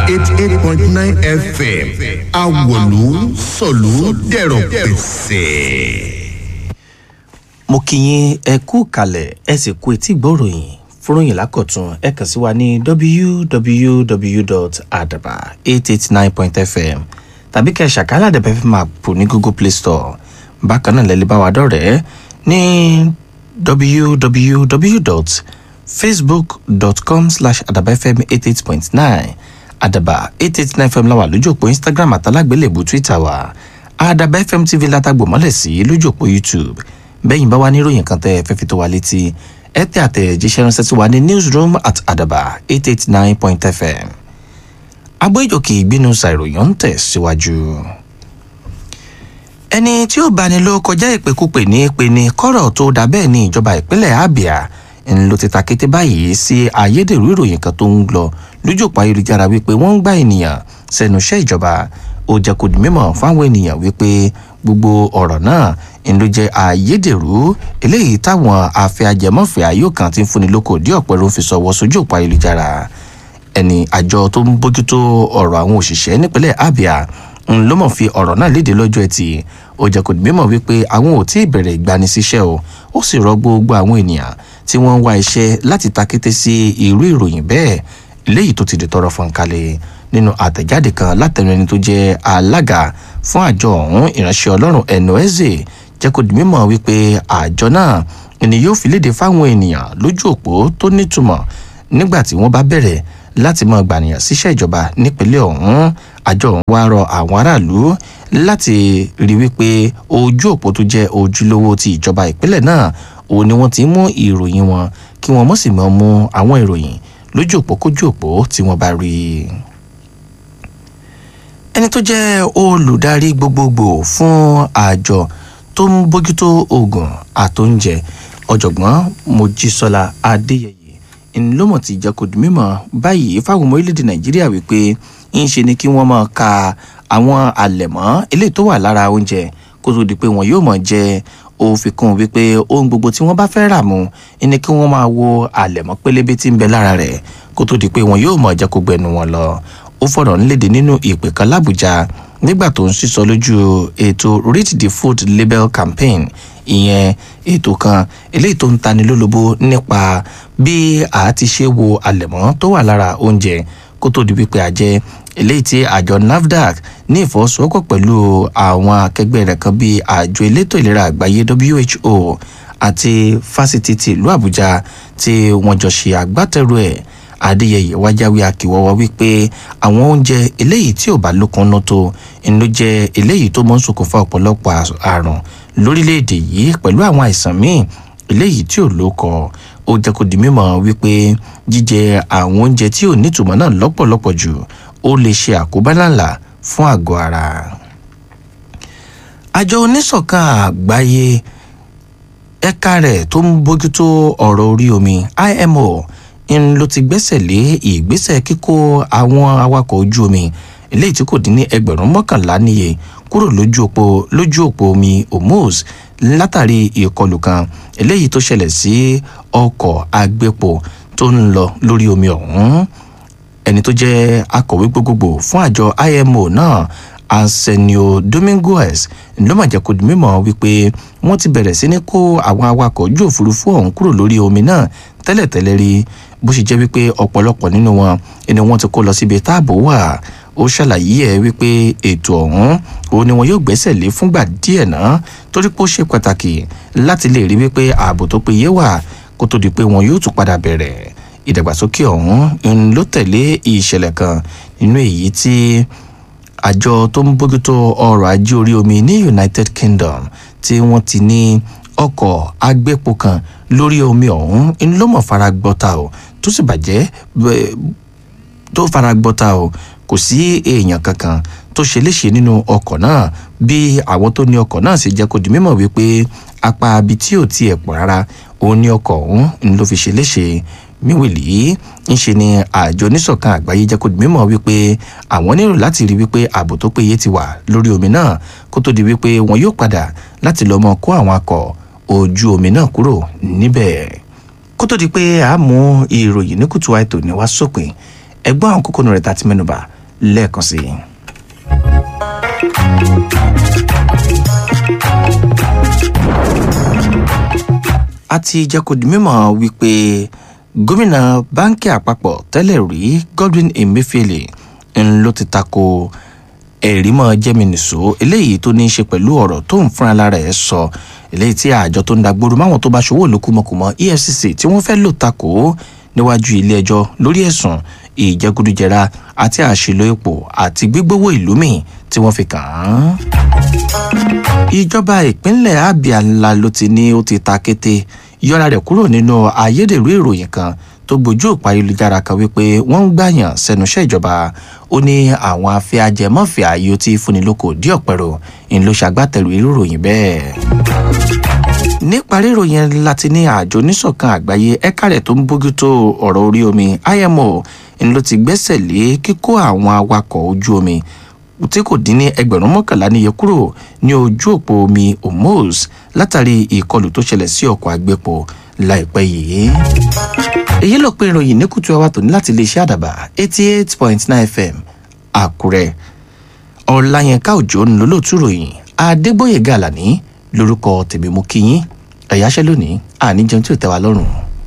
eighty eight point nine fm awolu sọ̀lú dẹ̀rọ̀ pẹ̀sẹ̀. mo kí yín ẹ kú kalẹ̀ ẹ sì kú etí gbọ́ròyìn fúròyìn lákọ̀tún ẹ kàn sí wa ní www.adaba889.fm tàbí kẹ́ ẹ ṣàkálà àdàbẹ̀ fm app ní google play store bákan náà lẹ́lẹ́ bá wa dọ̀rẹ́ ní www.facebook.com slash adabafm88.9 adaba 889 fm láwà lójú òpó instagram àtàlágbélébù twitter wa adaba fm tv látàgbò mọ́lẹ̀ sí lójú òpó youtube bẹ́yìn bá wà níròyìn kan tẹ́ ẹ fẹ́ fi tó wa létí ẹ tẹ àtẹ̀jíṣẹ́ ránṣẹ́ sí wa ní newsroom at adaba 889 fm agbóyòkè ìgbínú ṣàìròyìn ń tẹ̀ síwájú. ẹni tí ó bani ló kọjá ìpèkúpè ní pe ni kọ́rọ̀ tó dà bẹ́ẹ̀ ní ìjọba ìpínlẹ̀ abia ń lo ti ta kété báyìí sí ayédèrú ìròyìn kan tó ń lọ lójú òpó ayélujára wípé wọ́n ń gbá ènìyàn sẹ́nu iṣẹ́ ìjọba ó jẹ́ kó di mímọ̀ fáwọn ènìyàn wípé gbogbo ọ̀rọ̀ náà ń ló jẹ́ ayédèrú eléyìí táwọn afẹ́ ajẹmọ́fẹ́ ayó kan ti ń fúnni lóko dí ọ̀pẹ́ ló ń fi sọ̀wọ́ sójú òpó ayélujára ẹni àjọ tó ń bójútó ọ̀rọ̀ àwọn òṣìṣẹ́ nípínlẹ̀ abia ń ló mọ̀ fi ọ̀rọ̀ náà léde lọ́jọ́ ẹtì ó jẹ́ kó di mímọ̀ wípé àwọn ò tí ì bẹ̀rẹ̀ ìgbanisíṣẹ́ o ó sì rọ gbogbo àwọn ènìyàn tí wọ́n ń wá iṣẹ́ láti ta kété sí irú ìròyìn bẹ́ẹ̀ léyìí tó ti di tọrọ fún kalẹ̀ nínú àtẹ̀jáde kan látẹnu ẹni tó jẹ́ alága fún àjọ ọ̀hún ìránṣẹ́ ọlọ́run ẹ̀nọ́ẹ́zẹ̀ jẹ́ kó di mímọ̀ wípé àjọ náà ni yóò fi léde fáwọn ènìyàn lójú òpó tó nítumọ̀ nígbà tí wọ́n bá bẹ̀rẹ̀ láti mọ gbànìyàn síṣẹ́ ìjọba nípínlẹ̀ ọ̀hún àjọ ọ̀hún wá rọ àwọn aráàlú láti rí wípé ojú òpó tó jẹ́ ojúlówó ti ìjọba ìpínlẹ̀ náà òun ni wọ́n ti mú ìròyìn wọn kí wọ́n mọ̀ sí mọ́ mú àwọn ìròyìn lójú òpó kójú òpó tí wọ́n bá rí i ẹni tó jẹ́ olùdarí gbogbogbò fún àjọ tó ń bójútó oògùn àtóúnjẹ ọ̀jọ̀gbọ́n mojísọ́lá adéyẹyẹ ńlọmọ ti jẹ́ kó di mímọ̀ báyìí fáwọn ọmọ orílẹ̀-èdè nàìjíríà wípé ń ṣe ni kí wọ́n máa ka àwọn àlẹ̀mọ́ eléyìí tó wà lára oúnjẹ kó tó di pé wọn yóò máa jẹ ó fi kún un wípé ohun gbogbo tí wọ́n bá fẹ́ rà mu ni kí wọ́n máa wo àlẹ̀mọ́ pélébé tí ń bẹ lára rẹ̀ kó tó di pé wọn yóò máa jẹ́ kó gbẹnu wọn lọ ó fọ̀rọ̀ ńlédè nínú ìpè kan lábújá nígbà tó ń sísọ lójú ètò read the food label campaign ìyẹn ètò kan eléyìí tó ń tani lólobó nípa bí a ti ṣe wo àlẹ̀mọ́ tó wà lára oúnjẹ kó tó di wípé àjẹ eléyìí tí àjọ nafdac ní ìfọwọ́sowọ́pọ̀ pẹ̀lú àwọn akẹgbẹ́ rẹ̀ kan bíi àjọ elétò ìlera àgbáyé who àti fásitì ti ìlú àbújá tí wọ́n jọ ṣe agbátẹrù ẹ̀ adéyẹyẹ wájáwé akíwọ́wọ́ wípé àwọn oúnjẹ eléyìí tí ò bá lókun ná tó ń ló jẹ eléyìí tó mọ́ ń ṣokùnfà ọ̀pọ̀lọpọ̀ àrùn lórílẹ̀‐èdè yìí pẹ̀lú àwọn àìsàn míì eléyìí tí ò lókọ ó jẹ́ kó di mímọ̀ wípé jíjẹ àwọn oúnjẹ tí ò nítumọ̀ náà lọ́pọ̀lọpọ̀ jù ó lè ṣe àkóbá ńláńlá fún àgọ́ ara. àjọ oníṣọ̀kan àgbáyé ẹ̀ka rẹ̀ tó ń bójútó ọ̀rọ̀ orí omi imo ń ló ti gbẹ́sẹ̀ lé ìgbésẹ̀ kíkó àwọn awakọ̀ ojú omi eléyìí tí kò dín ní ẹgbẹ̀rún mọ́kànlá níye kúrò lójú òpó lójú òpó omi hormuz látàrí ìkọlù kan eléyìí tó ṣẹlẹ̀ sí ọkọ̀ agbépo tó ń lọ lórí omi ọ̀hún ẹni tó jẹ́ akọ̀wé gbogbogbò fún àjọ imo náà arsenio dominguez ló mà jẹ́ kó di mímọ́ wípé wọ́n ti bẹ̀rẹ̀ sí ní kó àwọn awakọ̀ ojú òfurufú ọ̀hún kúrò lórí omi náà tẹ́lẹ̀tẹ́lẹ̀ rí bó ṣe jẹ́ wípé ọ̀pọ̀lọpọ̀ nínú wọn ni wọ́n ti kó lọ síbi táàbò wà ó ṣàlàyé ẹ wípé ètò ọ̀hún òun ni wọn yóò gbẹ́sẹ̀ lé fúngbà díẹ̀ náà torí pé ó ṣe pàtàkì láti lè rí wípé ààbò tó péye wà kó tó di pé wọn yóò tún padà bẹ̀rẹ̀ ìdàgbàsókè ọ̀hún ń ló tẹ̀lé ìṣẹ̀lẹ̀ kan nínú èyí tí àjọ tó ń bójútó ọrọ̀ ajé orí omi ní united kingdom tí wọ́n ti ní ọkọ̀ agbépo kan lórí omi ọ̀hún ń ló mọ̀ fara gbọ́ta o tó sì bàjẹ́ tó fara gbọ́ta o kò sí èèyàn kankan tó ṣe léṣe nínú ọkọ̀ náà bí àwọn tó ní ọkọ̀ náà sì jẹ́ kó di mímọ̀ wípé apá abi tí ò tiẹ̀ pọ̀ rárá òun ní ọkọ̀ ọ̀hún ń ló fi ṣe léṣe míwìlì ń ṣe ni àjọ oníṣọ̀kan àgbáyé jẹ́ kó di mímọ̀ wípé àwọn nílò láti rí wípé ààbò tó péye ti wà lórí omi náà kó tó di wípé wọn yóò padà láti lọ́ mọ́ kó àwọn akọ̀ ojú omi náà kúrò níbẹ̀ kó tó di pé a mú ìròyìn ní kùtù àìtò ní wá sópin ẹgbọ́n àwọn kókó rẹ̀ tá ti mẹ́nuba lẹ́ẹ̀kan sí i. a ti jẹ́ kó di mímọ̀ wípé gómìnà báńkì àpapọ̀ tẹ́lẹ̀ rí godwin emefiele ń ló ti tako ẹ̀rí mọ́ jẹ́mìnìṣó eléyìí tó ní í ṣe pẹ̀lú ọ̀rọ̀ tó ń fúnra lára ẹ̀ sọ eléyìí tí àjọ tó ń dagboro máwọn tó bá ṣòwò lókùmọ̀kùmọ̀ efcc tí wọ́n fẹ́ lò tako níwájú ilé ẹjọ́ lórí ẹ̀sùn ìjẹgúdújẹra àti àṣìlò epo àti gbígbówó ìlú míì tí wọ́n fi kàn án. ìjọba ìpínlẹ̀ abia ńlá ló ti ní ó ti ta kété yọra rẹ̀ kúrò nínú ayédèrú ìròyìn kan tó gbójú òpá ayélujára kan wípé wọ́n ń gbàyàn sẹ́nu iṣẹ́ ìjọba ó ní àwọn afẹ́ ajẹmọ́fẹ́ ayé tí fúnni lóko dí ọ̀pẹ̀rọ̀ ń ló ṣàgbátẹrù irú ìròyìn bẹ́ẹ̀ níparí ìròyìn láti ní àjọ oníṣọ̀kan àgbáyé ẹ̀ka rẹ̀ tó ń bójútó ọ̀rọ̀ orí omi imo ń ló ti gbẹ́sẹ̀ lé kíkó àwọn awakọ̀ ojú omi tí kò dín ní ẹgbẹ̀rún mọ́kànlá níye kúrò ní ojú òpó omi hormuz látàrí ìkọlù tó ṣẹlẹ̀ sí ọkọ̀ àgbẹ̀pọ̀ láìpẹ́ yìí. èyí ló pé ìròyìn ní kùtù àwa tòní láti iléeṣẹ́ àdàbà eighty eight point nine fm àkúrẹ́ ọ̀làyẹnká òjò ń lólótú ròyìn adégbòye gàlàní lórúkọ tèmi mú kíyín ẹ̀yáṣẹ́ lónìí àníjẹun tí ò tẹ́ wa lọ́rùn.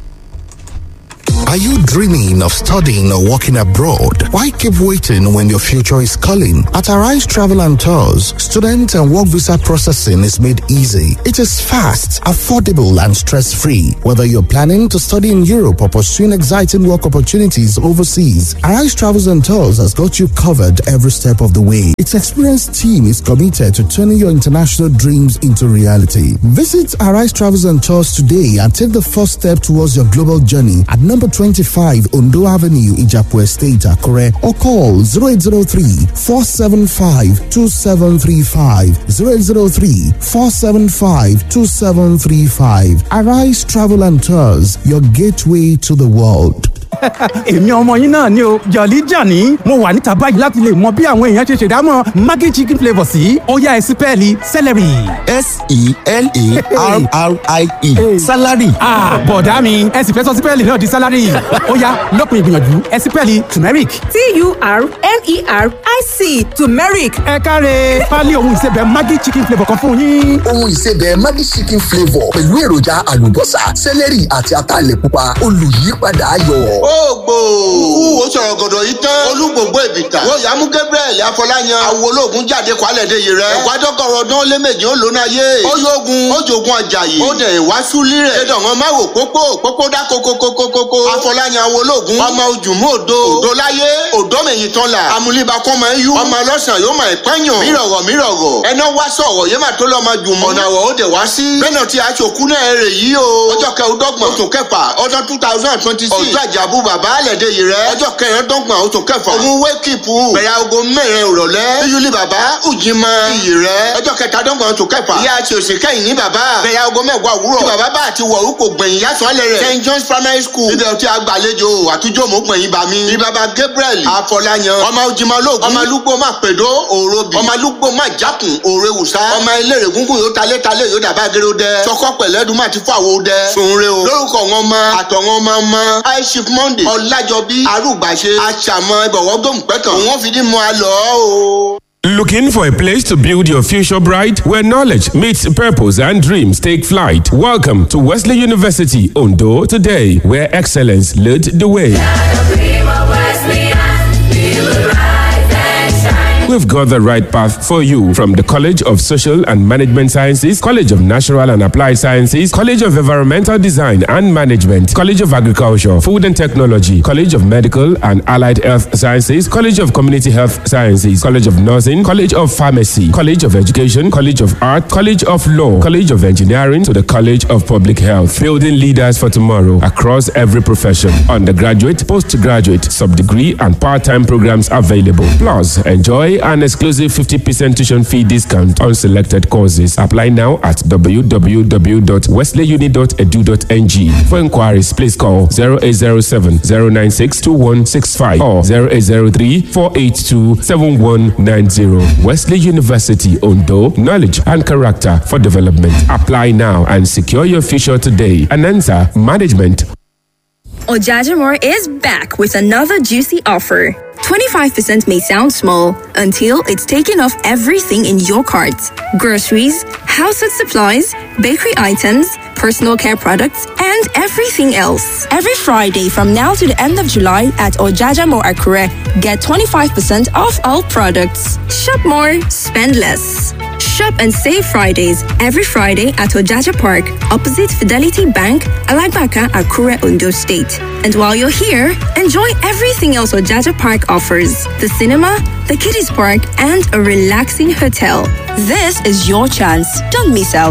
Are you dreaming of studying or working abroad? Why keep waiting when your future is calling? At Arise Travel and Tours, student and work visa processing is made easy. It is fast, affordable, and stress free. Whether you're planning to study in Europe or pursuing exciting work opportunities overseas, Arise Travels and Tours has got you covered every step of the way. Its experienced team is committed to turning your international dreams into reality. Visit Arise Travels and Tours today and take the first step towards your global journey at number 25 Ondo Avenue, Ijapu Estate, Akure, or call 0803 475 2735. 0803 475 2735. Arise Travel and Tours, your gateway to the world. èmi ọmọ yín náà ni o jọ̀lí jàní mo wà níta báyìí láti lè mọ bí àwọn èèyàn ṣe ṣèdámọ̀ maggi chicken flavour sí ọ̀yá ẹ̀sìn pẹ́ẹ́lí celery. s-e-l-a-r-r-i-e salary. bọ̀dá mi ẹ̀sìn fẹ́ sọ sí pẹ́ẹ́lì náà di salary ọ̀yá lọ́pọ̀ ìgbìyànjú ẹ̀sìn pẹ́ẹ́lì turmeric. t-u-r-m-e-r-i-c turmeric ẹ káre pálí ohun ìsebẹ̀ maggi chicken flavour kan fún yín. ohun ìsebẹ̀ maggi chicken flavour pẹ̀lú èròjà àlùbọ́sà sẹ́lẹ̀rì àti ataalẹ̀ pupa olùyípadà ayọ̀. ògbò wúwo sọ̀rọ̀ gọ̀dọ̀ yìí tán olúgbòǹgbò ìbìtà wọ́n yà mú gabriel afọláyan awológun jáde kwalẹ̀ de yìí rẹ̀ ẹ̀gbájọ́kọ̀rọ̀ ọdún lé méjì ó lónà yé ó yógun ó jogun àjàyè ó dẹ̀ wá súlí rẹ̀ ẹ̀dọ̀ wọn máa wò pópó pópó dá kókókókókó afọláyan awológun ọmọ ojúmú òdo òdo láyé òdo mẹ̀yìn tán la amúlíba kọ́ máa ń yú ọmọ ọlọ́sàn yóò máa pẹ́yàn mírọ̀rọ̀ mírọ̀rọ̀ ẹná wá sọ̀rọ̀ yé máa tó lọ́ máa jùmọ̀ ọ̀nà àwọ̀ ó dẹ̀ wá sí bẹ́ẹ̀ náà tí aṣòkú náà rè yí o ọjọ́ kẹrìndọ́gbọ̀n oṣù kẹfà ọdún two thousand twenty six ọjọ́ àjàbù bàbá àlẹ́dẹ̀ yìí rẹ̀ ọjọ́ kẹrìndọ́gbọ̀n oṣù kẹfà òun wékìpù bẹ̀rẹ̀ aago mẹ́rin ìrọ̀lẹ́ yíyúlí bàbá ùjìmọ̀ iyì rẹ̀ ọjọ́ kẹtàdọ́gbọ̀n oṣù kẹfà ìyá àti òsì kẹ́yìn ní bàbá bẹ̀rẹ̀ aago mẹ́wàá òwúrọ̀ tí bàbá bá àti wọ̀ orúkọ gbẹ̀yìn yàtọ̀ alẹ́ rẹ̀ st john's primary school ibẹ̀ tí a gbàlejò àtújọ́ mọ̀ gbẹ̀yìn bá mi ní bàbá gabriel afọláyan ọmọ ojúmọ̀ lóògùn ọmọ alúgbó má pèdó òrobi ọmọ alúgbó má jákùn òrewùsá ọmọ eléré gúngún yóò talé talé yóò dàbá géró dẹ sọkọ pẹ̀lẹ́dùn má ti fọ àwo dẹ sunre o lórúkọ wọn mọ àtọ̀wọn ọmọ ọmọ high chief monday ọlájọbí arúgbàṣe àṣàmọ ìbọ̀wọ́ gbòmùpẹ̀tàn òun fìdí mọ́ a lọ o. Looking for a place to build your future bright where knowledge meets purpose and dreams take flight? Welcome to Wesley University Ondo today, where excellence led the way. We've got the right path for you from the College of Social and Management Sciences, College of Natural and Applied Sciences, College of Environmental Design and Management, College of Agriculture, Food and Technology, College of Medical and Allied Health Sciences, College of Community Health Sciences, College of Nursing, College of Pharmacy, College of Education, College of Art, College of Law, College of Engineering to the College of Public Health, building leaders for tomorrow across every profession. Undergraduate, postgraduate, sub-degree and part-time programs available. Plus, enjoy an exclusive 50% tuition fee discount on selected courses. Apply now at www.wesleyuni.edu.ng. For inquiries, please call 0807 096 2165 or 0803 482 7190. Wesley University Ondo, knowledge and character for development. Apply now and secure your future today. Anansa Management Ojajamore is back with another juicy offer. 25% may sound small until it's taken off everything in your cart groceries, household supplies, bakery items, personal care products, and everything else. Every Friday from now to the end of July at Ojajamo Akure, get 25% off all products. Shop more, spend less. Shop and save Fridays every Friday at Ojaja Park, opposite Fidelity Bank, Alagbaka, Akure, Ondo State. And while you're here, enjoy everything else Ojaja Park offers the cinema, the kiddies park, and a relaxing hotel. This is your chance. Don't miss out.